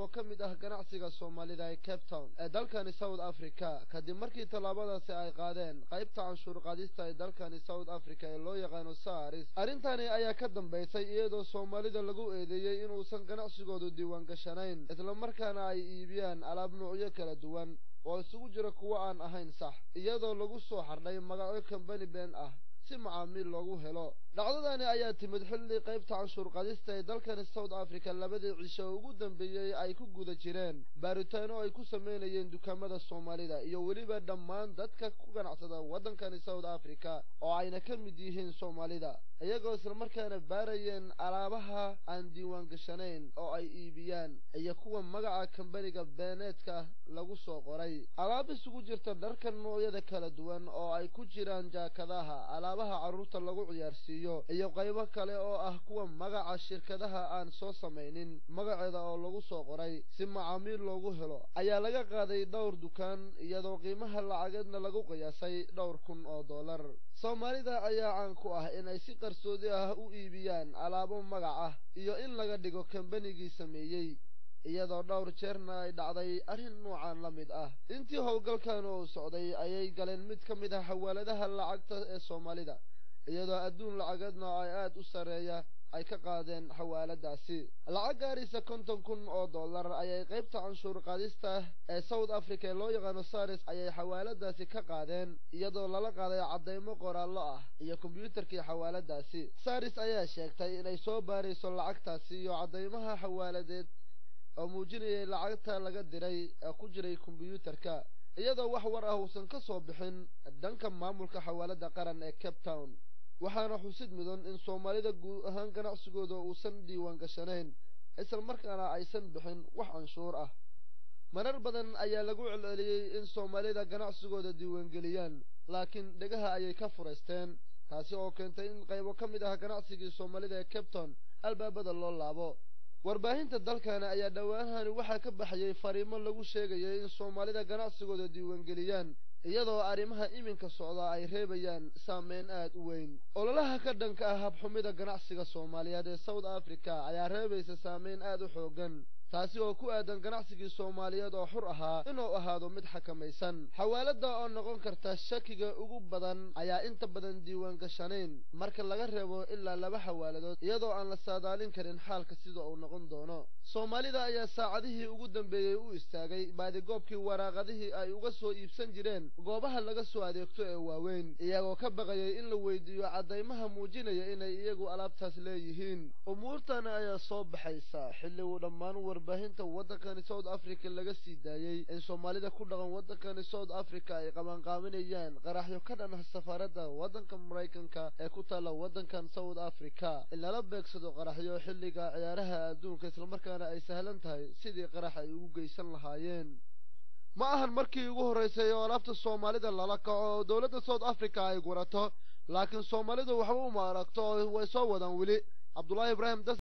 oo ka mid ah ganacsiga soomaalida ee cape town ee dalkani south africa kadib markii tallaabadaasi ay qaadeen qaybta canshuur qaadista ee dalkani south africa ee loo yaqaano saris arrintani ayaa ka dambaysay iyadoo soomaalida lagu eedeeyey inuusan ganacsigoodu diiwaan gashanayn islamarkaana ay iibiyaan alaab nuucyo kala duwan oo isugu jira kuwo aan ahayn sax iyadoo lagu soo xardhay magacyo kambani been ah si macaamiil loogu helo dhacdadani ayaa timid xilli qaybta canshuur qadista ee dalkani south africa labadii cisho ugu dambeeyey ay ku guda jireen baaritaano ay ku sameynayeen dukaamada soomaalida iyo weliba dhammaan dadka ku ganacsada waddankani south africa oo ayna ka mid yihiin soomaalida iyagoo islamarkaana baarayeen alaabaha aan diiwaan gashanayn oo ay iibiyaan iyo kuwa magaca kambaniga beeneedka lagu soo qoray alaab isugu jirta dharka noocyada kala duwan oo ay ku jiraan jaakadaha alaabaha carruurta lagu ciyaarsiiyo iyo qaybo kale oo ah kuwa magaca shirkadaha aan soo samaynin magaceeda oo lagu soo qoray si macaamiil loogu helo ayaa laga qaaday dhowr dukaan iyadoo qiimaha lacageedna lagu qiyaasay dhowr kun oo dollar soomaalida ayaa caan ku ah inay si qarsoodi ah u iibiyaan alaabo magac ah iyo in laga dhigo kambanigii sameeyey iyadoo dhowr jeerna ay dhacday arrin nuucan la mid ah intii howlgalkan uu socday ayay galeen mid ka mid ah xawaaladaha lacagta ee soomaalida iyadoo adduun lacageedna ay aad u sarreeya ay ka qaadeen xawaaladaasi lacag gaaraysa konton kun oo dollar ayay qaybta canshuur qaadista ee south africa ee loo yaqaano saris ayay xawaaladaasi ka qaadeen iyadoo lala qaaday caddaymo qoraallo ah iyo kombyuutarkii xawaaladaasi saris ayaa sheegtay inay soo baarayso lacagtaasi iyo caddaymaha xawaaladeed oo muujinayay lacagta laga diray ee ku jiray kombyuutarka iyadoo wax war ah uusan ka soo bixin dhanka maamulka xawaalada qaran ee cape town waxaana xusid mudan in soomaalida guud ahaan ganacsigooda uusan diiwaan gashanayn isla markaana aysan bixin wax canshuur ah marar badan ayaa lagu celceliyey in soomaalida ganacsigooda diiwaangeliyaan laakiin dhegaha ayay ka furaysteen taasi oo keentay in qaybo ka mid ah ganacsigii soomaalida ee cape town albaabada loo laabo warbaahinta dalkani ayaa dhowaanahani waxaa ka baxayay fariimo lagu sheegayay in soomaalida ganacsigooda diiwaangeliyaan iyadoo arrimaha iminka socda ay reebayaan saameyn aad u weyn ololaha ka dhanka ah habxumida ganacsiga soomaaliyeed ee south africa ayaa reebaysa saameyn aad u xoogan taasi oo ku aadan ganacsigii soomaaliyeed oo xur ahaa inuu ahaado mid xakamaysan xawaalada oo noqon karta shakiga ugu badan ayaa inta badan diiwaan gashanayn marka laga reebo ilaa laba xawaaladood iyadoo aan la saadaalin karin xaalka sida uu noqon doono soomaalida ayaa saacadihii ugu dambeeyey u istaagay baadigoobkii waraaqadihii ay uga soo iibsan jireen goobaha laga soo adeegto ee waaweyn iyagoo ka baqayay in la weydiiyo caddaymaha muujinaya inay iyagu alaabtaas leeyihiin umuurtan ayaa soo baxaysa xilli uu dhammaan warbaahinta waddankani south africa laga sii daayey in soomaalida ku dhaqan waddankani south africa ay qabanqaaminayaan qaraxyo ka dhan ah safaaradda waddanka maraykanka ee ku taalla waddankan south africa in lala beegsado qaraxyo xilliga ciyaaraha adduunka islamarkaana ay sahlan tahay sidii qarax ay ugu geysan lahaayeen ma ahan markii ugu horraysay oo alaabta soomaalida lala kaco oo dowladda south africa ay gurato laakiin soomaalidu waxba uma aragto oo way soo wadaan weli cabdullaahi ibraahim